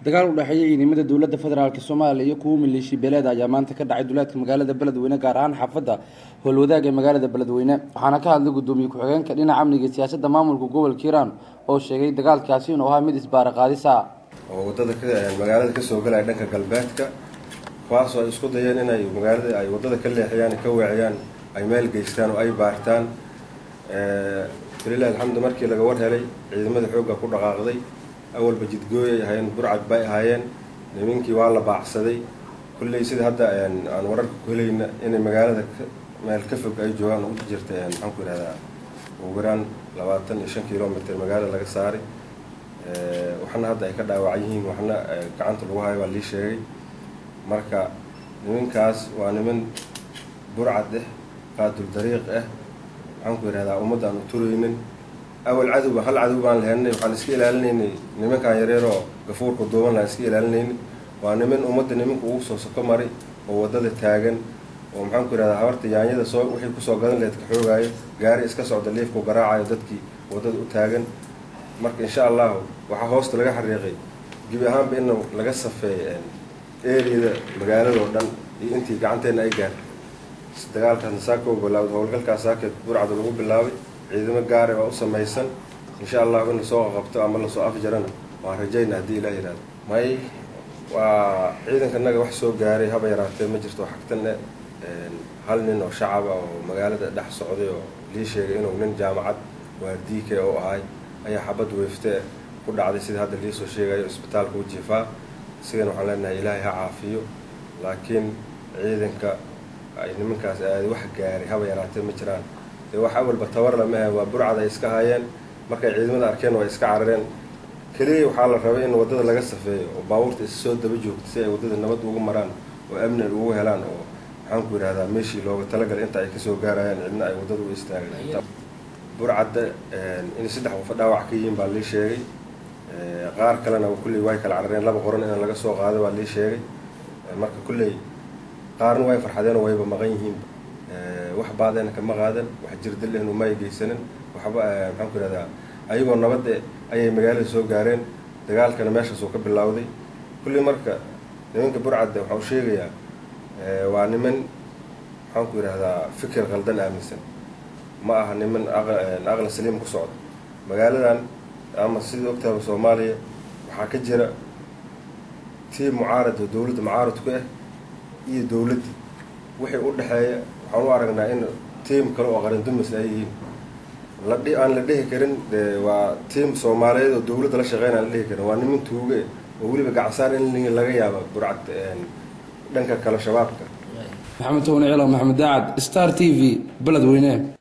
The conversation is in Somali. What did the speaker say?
dagaal u dhexeeya ciidamada dowladda federaalk soomaaliya iyo kuwa maleeshi beeleed ayaa maanta ka dhacay duleedka magaalada beledweyne gaar ahaan xaafadda howlwadaag ee magaalada beledweyne waxaana ka hadlay gudoomiye ku-xigeenka dhinaca amniga siyaasadda maamulka gobolka hiiraan oo sheegay dagaalkaasi inuu ahaa mid isbaara qaadisa oo wadada magaalada kasoo galaya dhanka galbeedka kuwaasoo ay isku dayeen inay magaalada ay wadada ka leexiyaan ka weeciyaan ay meel geystaan oo ay baartaan walilahi alxamdu markii laga war helay ciidamada xoogga ku dhaqaaqday awalba jidgooyay ahaayeen burcad bay ahaayeen nimankii waa la baacsaday kulley sida hadda aan wararka ku helayna inay magaalada meel ka fog ay joogaan u jirta maxaan ku yihahdaa ugu yaraan labaatan iyo shan kilomitr magaalada laga saaray waxna hadda ay ka dhaawacan yihiin waxna gacanta lagu hayo baa lii sheegay marka nimankaas waa niman burcad ah qaadul dariiq ah maxaan ku yihahdaa ummadda aan u turaynin awal cadowba hal cadow baan laheynay waxaan iska ilaalinaynay nimankaan yareeroo gafuurka duuban lahaan iska ilaalinaynay waa niman ummadda nimanka ugu soo soko maray oo waddada taagan oo maxaan ku yihahdaa habarta yaanyada soo wixii kusoo gadan leed ka xoogaayo gaari iska socda liifku garaacayo dadkii waddada u taagan marka insha allahu waxaa hoosta laga xariiqay gebi ahaanba in laga safeeyo eriyada magaalada oo dhan iyo intii gacanteena ay gaartay dagaalkaasna saaka u bilaawday howlgalkaas saakeed burcada lagu bilaabay ciidamo gaare waa u samaysan insha allahu in lasoo qabto ama lasoo afjarana waan rajayna haddii ilah yihahdo may waa ciidankanaga wax soo gaaray haba yaraatee ma jirto xagtanne hal nin oo shacaba oo magaalada dhex socday oo lii sheegay inuu nin jaamacad waa diike oo ahay ayaa xabad weeftee ku dhacday sida hadda liisoo sheegayo isbitaalka u jiifaa sigana waxaan leenahay ilaahay ha caafiyo laakiin ciidanka ay nimankaas aaday wax gaaray haba yaraatee ma jiraan dee wax awalba tabar lamahe waa burcad ay iska hayeen markay ciidamada arkeen waa iska carareen keliya waxaa la rabay in waddada laga safeeyo oo baabuurta is soo daba joogta si ay waddada nabad ugu maraan oo amni ay ugu helaan oo maxaan ku yidhahdaa meeshii looga talagalay inta ay kasoo gaarayaan cidna ay waddada u istaagan burcadda in saddex qofa dhaawac ka yihiin baa lii sheegay qaar kalena kulley way kala carareen laba qoran in laga soo qaado baa lii sheegay marka kulley qaarna way farxadeen oo wayba maqan yihiin wax baadena kama qaadan wax jirdalehnu ma ay geysanin waxba maxaan ku yihahdaa ayagoo nabadde ayay magaalada soo gaareen dagaalkana meeshaasuu ka bilowday kulley marka nimanka burcadda waxaa u sheegayaa waa niman maxaan ku yidhahdaa fikir qaldan aaminsan ma aha niman aqla saliim ku socda magaaladan ama sida ogtaaba soomaaliya waxaa ka jira tiim mucaarad oo dowladda mucaaradku ah iyo dowladda wixii u dhexeeya waxaan u aragnaa in tiim kale oo qarandumis ay yihiin ladhi aan la dhihi karin waa tiim soomaaliyeed oo dowladda la shaqeyn aan la dhihi karin waa niman tuuge oo weliba gacansaar in laga yaaba burcad dhanka kale shabaabka maxamed towne ciilo maxamed daacad star t v beledweyne